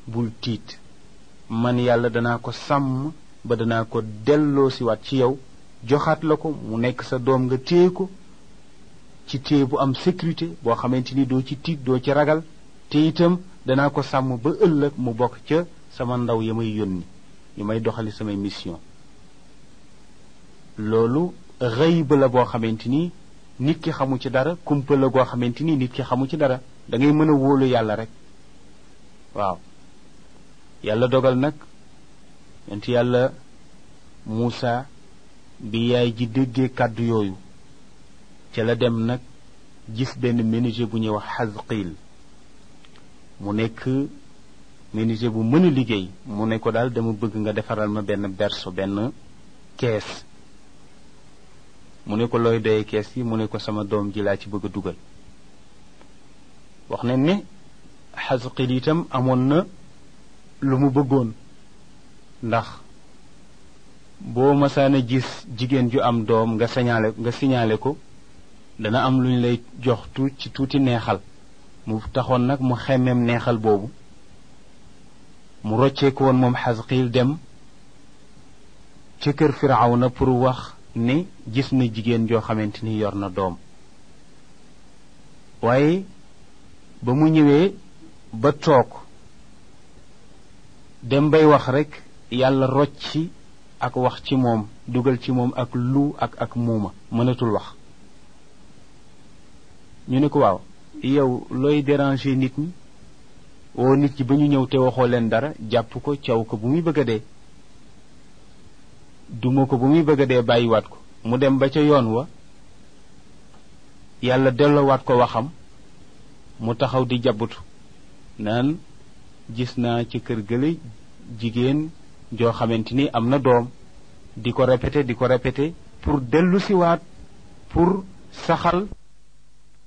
bul tiit man yàlla danaa ko sàmm ba danaa ko delloo siwaat ci yow joxaat la ko mu nekk sa doom nga téye ko ci téye bu am sécurité boo xamante ni doo ci tiit doo ci ragal te itam danaa ko sàmm ba ëllëg mu bokk ca sama ndaw ya may yónni yi may doxali samay mission loolu xëyba la boo xamante ni nit ki xamu ci dara kumpa la goo xamante ni nit ki xamu ci dara da ngay mën a wóolu yàlla rek waaw yàlla dogal nag yonent yàlla Muusa bi yaay ji déggee kàddu yooyu ca la dem nag gis benn menuisier bu ñuy wax Xasqiil mu nekk menuisier bu mën a liggéey mu ne ko daal dama bëgg nga defaral ma benn berceau benn kees mu ne ko looy doyee kees yi mu ne ko sama doom ji laa ci bëgg a dugal wax nañ ne Xasqiil itam amoon na lu mu bëggoon ndax boo masaana gis jigéen ju am doom nga signalé nga signalé ko dana am lu ñu lay jox tuut ci tuuti neexal mu taxoon nag mu xemmeem neexal boobu mu rocceeku woon moom Xasqiil dem ca kër Firawna pour wax ne gis na jigéen joo xamante ni yor na doom waaye ba mu ñëwee ba toog dem bay wax rekk yàlla rocci ak wax ci moom dugal ci moom ak lu ak ak muuma mënatul wax ñu ne ko waaw yow looy déranger nit ñi woo nit ñi ba ñu ñëw te waxoo leen dara jàpp ko caw ko bu muy bëgg a dee duma ko bu muy bëgg a dee bàyyiwaat ko mu dem ba ca yoon wa yàlla delloowaat ko waxam mu taxaw di jabbutu naan gis naa ci kër gële jigéen joo xamante ni am na doom di ko répété di ko répété pour dellu siwaat pour saxal